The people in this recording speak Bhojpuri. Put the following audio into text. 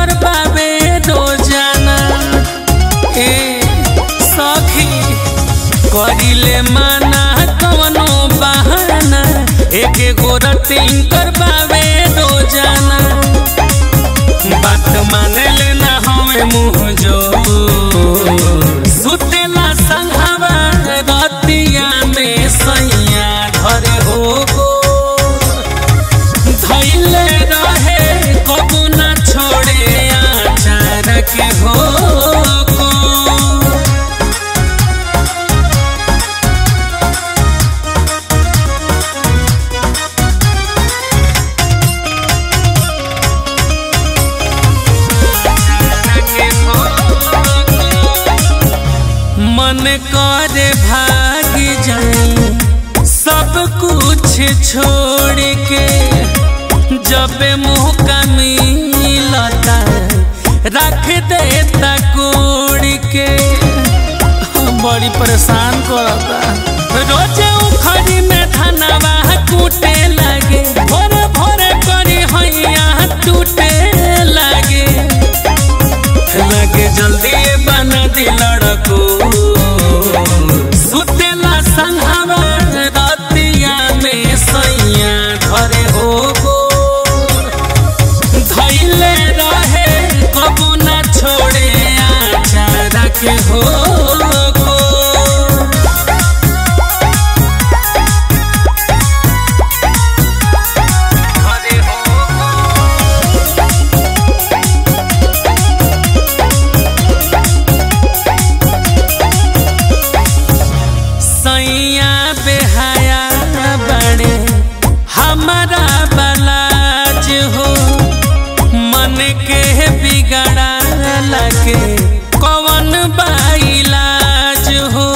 करबावे रोजाना ए सखी करिले माना कवनो बहाना एक गो रटिंग करबावे रोजाना बात माने लेना हमें मुँह जो सुतेला संघवा रतिया में सैया घरे हो गो धैले रहे कबू न छोड़े आचार के हो गो मन करे भाग जाए सब कुछ छोड़ के जब मुँह का मिलता रख देता कोड़ के बड़ी परेशान करता रोजे उखड़ी में धनवा कूटे लगे भोरे भोरे करी हैया टूटे लगे लगे जल्दी बना दी लड़को सुतेला संघवा रतिया में सैया घरे हो गो धैले रहे कबू न छोड़े आचार के हो गो घरे हो गो सैया बेहाया बड़े हमारा बलाज हो मन के बिगड़ा लगे कौन बाइलाज हो